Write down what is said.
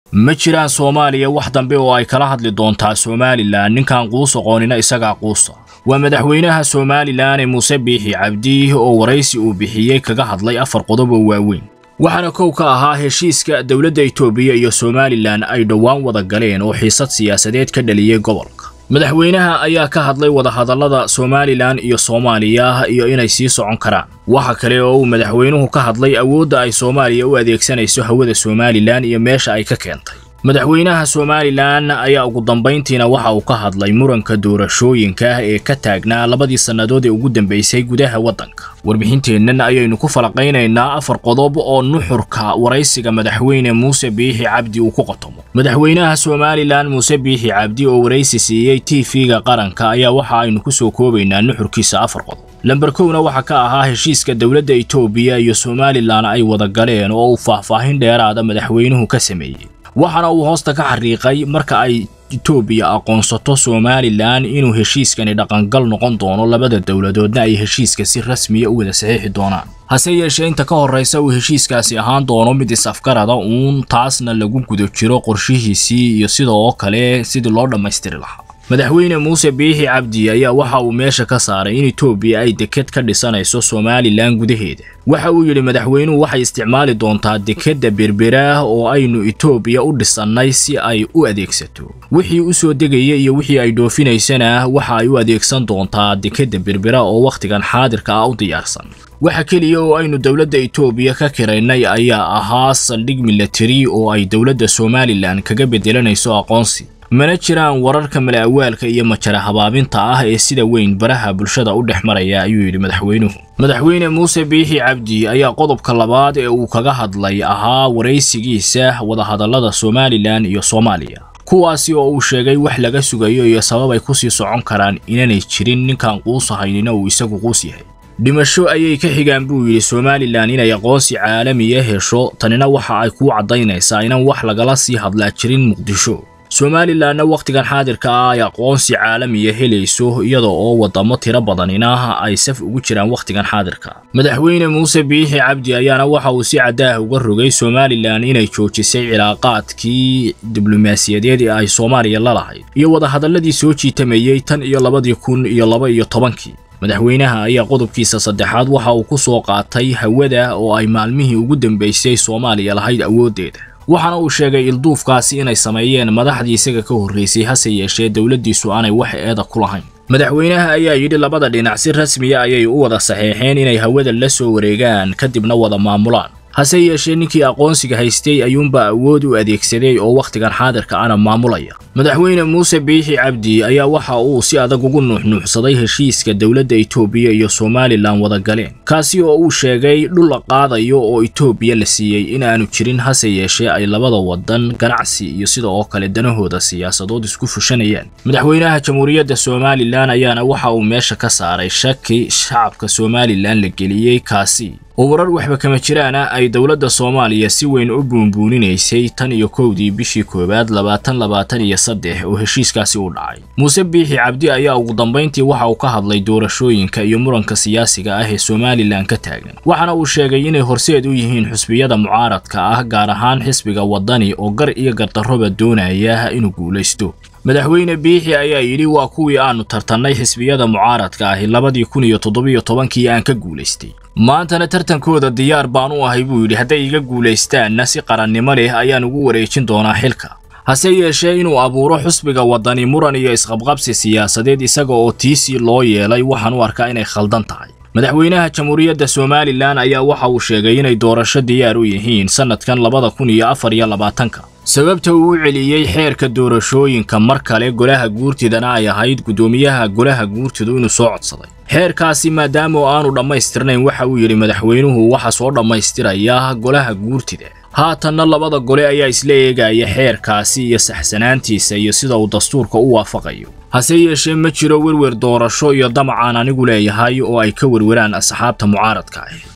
ma jiraan soomaaliya wax dambe oo ay kala hadli doontaa somalilan ninkan quus aqoonina isagaa quusa waa madaxweynaha somalilan ee muuse biixi cabdi oo waraysi uu bixiyey kaga hadlay afar qodob oo waaweyn waxaana kow ka ahaa heshiiska dowladda itoobiya iyo somalilan ay dhowaan wada galeen oo xiisad siyaasadeed ka dhaliyey gobolka madaxweynaha ayaa ka hadlay wadahadallada somalilan iyo soomaaliya iyo inay sii socon karaan waxa kale oo uu madaxweynuhu ka hadlay awoodda ay soomaaliya u adeegsanayso hawada somalilan iyo meesha ay ka keentay madaxweynaha somalilan ayaa ugu dambayntiina waxa uu ka hadlay muranka doorashooyinka ee ka taagnaa labadii sannadood ee ugu dambaysay gudaha waddanka warbixinteennan ayaynu ku falaqaynaynaa afar qodob oo nuxurka waraysiga madaxweyne muuse biixi cabdi uu ku qotomo madaxweynaha somalilan muuse biixi cabdi oo waraysi siiyey t v-ga qaranka ayaa waxa aynu ku soo koobaynaa nuxurkiisa afar qodob lamber kowna waxaa ka ahaa heshiiska dowladda itoobiya iyo somalilan ay wada galeen oo uu faahfaahin dheeraada madaxweynuhu ka sameeyey waxaana uu hoosta ka xariiqay marka ay itoobiya aqoonsato somalilan inuu heshiiskani dhaqangal noqon doono labada dowladoodna ay heshiiska si rasmiya u wada saxiixi doonaan hase yeeshee inta ka horraysa uu heshiiskaasi ahaan doono mid is-afgarada uun taasna lagu guda jiro qorshihiisii iyo sidoo kale sidii loo dhammaystiri lahaa madaxweyne muuse biixi cabdi ayaa waxa uu meesha ka saaray in itoobiya ay deked ka dhisanayso somalilan gudaheeda waxa uu yidhi madaxweynuhu waxay isticmaali doontaa dekedda berbera oo aynu itoobiya u dhisannay si ay u adeegsato wixii u soo degaya iyo wixii ay dhoofinaysana waxa ay u adeegsan doontaa dekedda berbera oo wakhtigan xaadirka ah u diyaarsan waxa keliya oo aynu dowladda itoobiya ka kiraynay ayaa ahaa saldhig milatari oo ay dowladda somalilan kaga bedelanayso aqoonsi mana jiraan wararka mala-awaalka iyo majara habaabinta ah ee sida weyn baraha bulshada u dhex maraya ayuu yidhi madaxweynuhu madaxweyne muuse biixi cabdi ayaa qodobka labaad ee uu kaga hadlay ahaa waraysigiisa wadahadallada somalilan iyo soomaaliya kuwaasi oo uu sheegay wax laga sugayo iyo sabab ay kusii socon karaan inanay jirin ninkan quus ahaynina uu isagu quus yahay dhimasho ayay ka xigaan buu yidhi somalilan inay aqoonsi caalamiya hesho tanina waxa ay kuu caddaynaysaa inaan wax lagala sii hadlaa jirin muqdisho somalilanna wakhtigan xaadirka ah ay aqoonsi caalamiya helayso iyada oo waddamo tiro badanina ay saf ugu jiraan wakhtigan xaadirka madaxweyne muuse biixi cabdi ayaana waxa uu si caddaah uga rogay somalilan inay joojisay cilaaqaadkii diblomaasiyadeed ee ay soomaaliya la lahayd iyo wadahadalladii soo jiitamayey tan iyo labadii kun iyo laba iyo tobankii madaxweynaha ayaa qodobkiisa saddexaad waxa uu ku soo qaatay hawada oo ay maalmihii ugu dambaysay soomaaliya lahayd awooddeeda waxaana uu sheegay ilduufkaasi inay sameeyeen madaxdii isaga ka horraysay hase yeeshee dowladdiisu aanay wax eeda ku lahayn madaxweynaha ayaa yidhi labada dhinac si rasmiya ayay u wada saxeexeen inay hawada la soo wareegaan kadibna wada maamulaan hase yeeshee ninkii aqoonsiga haystay ayuunbaa awood u adeegsaday oo wakhtigan xaadirka ana maamulaya madaxweyne muuse biixi cabdi ayaa waxa uu si adag ugu nuuxnuuxsaday heshiiska dowladda itoobiya iyo somalilan wada galeen kaasi oo uu sheegay dhul la qaadayo oo itoobiya la siiyey in aanu jirin hase yeeshee ay labada wadan ganacsi iyo sida oo kale danahooda siyaasadood isku fushanayaan madaxweynaha jamhuuriyadda somalilan ayaana waxa uu meesha ka saaray shaki shacabka somalilan la geliyey kaasi oo warar waxba kama jiraana ay dowladda soomaaliya si weyn u buunbuuninaysay tan iyo kowdii bishii koowaad labaatan labaatan iyo saddex oo heshiiskaasi u dhacay muuse biixi cabdi ayaa ugu dambayntii waxa uu ka hadlay doorashooyinka iyo muranka siyaasiga ah ee somalilan ka taagan waxaana uu sheegay inay horseed u yihiin xusbiyada mucaaradka ah gaar ahaan xisbiga waddani oo gar iyo gardarroba doonaya inuu guulaysto madaxweyne biixi ayaa yidhi waa kuwii aanu tartannay xisbiyada mucaaradka ahi labadii kun iyo toddobiyo tobankii aan ka guulaystay maantana tartankooda diyaar baan u ahay buu yidhi hadday iga guulaystaanna si qarannimo leh ayaan ugu wareejin doonaa xilka hase yeeshee inuu abuuro xusbiga waddani muran iyo isqabqabsi siyaasadeed isaga oo tiisii loo yeelay waxaan u arkaa inay khaldan tahay madaxweynaha jamhuuriyadda somalilan ayaa waxa uu sheegay inay doorasho diyaar u yihiin sannadkan labada kun iyo afar iyo labaatanka sababta uu u celiyey xeerka doorashooyinka mar kale golaha guurtidana ay ahayd guddoomiyaha golaha guurtidu inuu soo codsaday xeerkaasi maadaama oo aanu dhammaystirnayn waxa uu yidhi madaxweynuhu waxa soo dhammaystiraya golaha guurtida haatanna labada gole ayaa isla eegaya xeerkaasi iyo saxsanaantiisa iyo sida uu dastuurka u waafaqayo hase yeeshee ma jiro werwer doorasho iyo damacaan anigu leeyahay oo ay ka werweraan asxaabta mucaaradka ah